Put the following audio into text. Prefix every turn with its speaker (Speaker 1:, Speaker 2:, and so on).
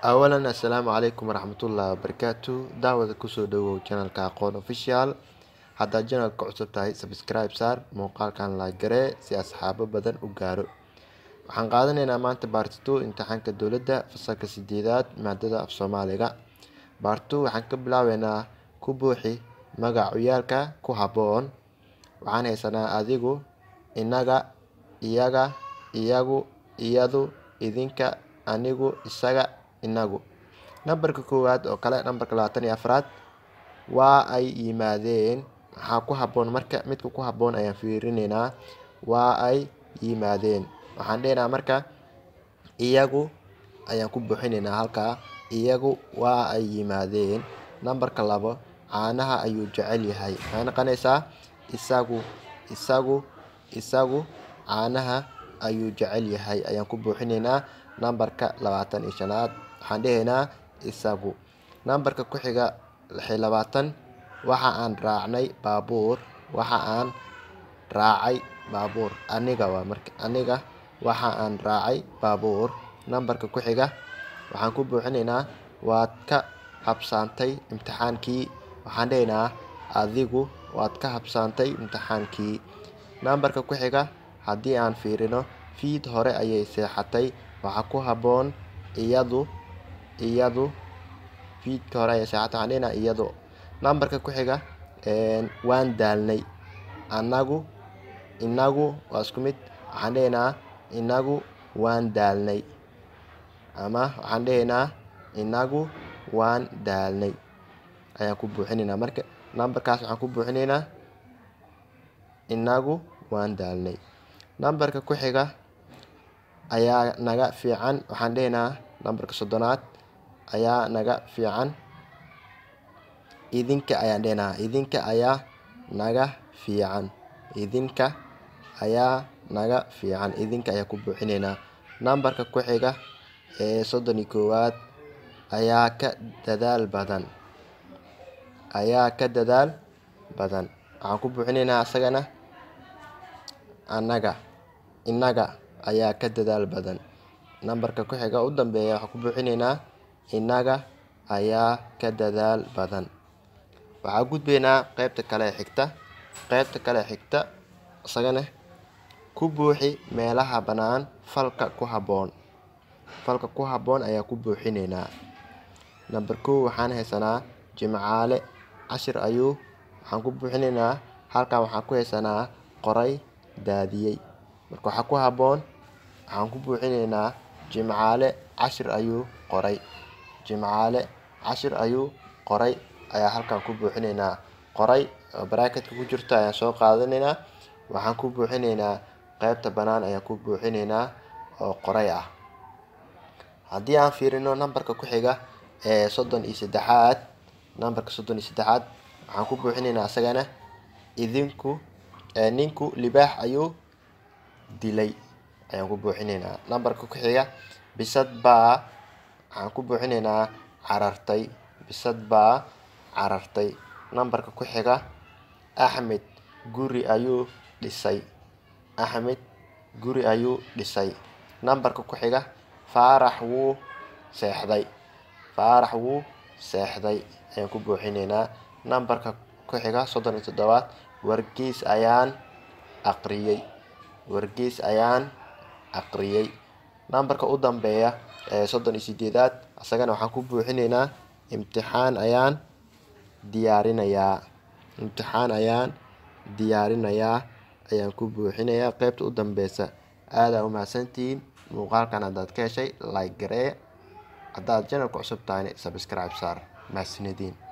Speaker 1: awalan assalaamu calaykum waraxmatullaahi wabarakaatu daawada kusoo dhawow janalka aqoon official haddaad janalka cusub tahay sabscribe saar muuqaalkan laagaree si asxaabo badan u gaaro waxaan qaadanaynaa maanta baartito imtixaanka dowladda fasalka sideedaad maadada af soomaaliga baartu waxaan ka bilaabeynaa ku buuxi magac ciyaalka ku habboon waxaan haysanaa adigu inaga iyaga iyagu iyadu idinka anigu isaga inagu nambarka koowaad oo kale nambarka labaatan iyo afraad waa ay yimaadeen maxaa ku habboon marka midka ku habboon ayaan fiirineynaa waa ay yimaadeen waxaan dhehnaa marka iyagu ayaan ku buuxineynaa halkaa iyagu waa ay yimaadeen nambarka labo caanaha ayuu jecel yahay maxay noqonaysaa isagu isagu isagu caanaha ayuu jecel yahay ayaan ku buuxineynaa nambarka labaatan iyo shanaad waxaan dhehaynaa isagu nambarka ku xiga lixi labaatan waxa aan raacnay baabuur waxa aan raacay baabuur aniga waa marka aniga waxa aan raacay baabuur nambarka ku xiga waxaan ku buuxineynaa waad ka habsaantay imtixaankii waxaan dhehaynaa adigu waad ka habsaantay imtixaankii nambarka ku xiga haddii aan fiirino fiid hore ayay seexatay waxaa ku habboon iyadu iyadu fiidka hore ayay seexatay waxaan dhehnaa iyadu nambarka ku xiga waan daalnay anagu inagu waa isku mid waxaan dhehaynaa inagu waan daalnay ama waxaan dhehaynaa inagu waan daalnay ayaan ku buuxineynaa marka nambarkaas waxaan ku buuxineynaa inagu waan daalnay nambarka ku xiga ayaa naga fiican waxaan dhehaynaa nambarka soddonaad ayaa naga fiican idinka ayaan dhehnaa idinka ayaa naga fiican idinka ayaa naga fiican idinka ayaa ku buuxineynaa nambarka ku xiga ee soddon iyo koowaad ayaa ka dadaal badan ayaa ka dadaal badan waxaan ku buuxineynaa isagana annaga inaga ayaa ka dadaal badan nambarka ku xiga u dambeeya waxaan ku buuxineynaa inaga ayaa ka dadaal badan waxaa gudbeynaa qeybta kale ee xigta qeybta kale ee xigta isagana ku buuxi meelaha bannaan falka ku habboon falka ku habboon ayaa ku buuxineynaa namber kow waxaan haysanaa jimcaale cashir ayuu waxaan ku buuxineynaa halkan waxaan ku haysanaa qoray daadiyey marka waxaa ku habboon waxaan ku buuxineynaa jimcaale cashir ayuu qoray jimcaale cashir ayuu qoray ayaa halkan ku buuxineynaa qoray oo baraaketka ku jirta ayaan soo qaadanaynaa waxaan ku buuxineynaa qeybta bannaan ayaan ku buuxineynaa oo qoray ah haddii aan fiirino nambarka ku xiga ee soddon iyo saddexaad nambarka soddon iyo saddexaad waxaan ku buuxineynaa isagana idinku ninku libaax ayuu dilay ayaan ku buuxineynaa nambarka ku xiga bisad baa waxaan ku buuxineynaa carartay bisad baa carartay nambarka ku xiga axmed guri ayuu dhisay axmed guri ayuu dhisay nambarka ku xiga faarax wuu seexday faarax wuu seexday ayaan ku buuxineynaa nambarka ku xiga soddon iyo toddobaad wargeys ayaan aqriyey wargeys ayaan aqriyey nambarka u dambeeya ee soddon iyo sideedaad isagana waxaan ku buuxineynaa imtixaan ayaan diyaarinayaa imtixaan ayaan diyaarinayaa ayaan ku buuxinayaa qeybta u dambeysa aadaa umahadsantihiin muuqaalkan haddaad ka heshay like garee haddaad janalka cusub tahayna sabscribe saar mahadsanediin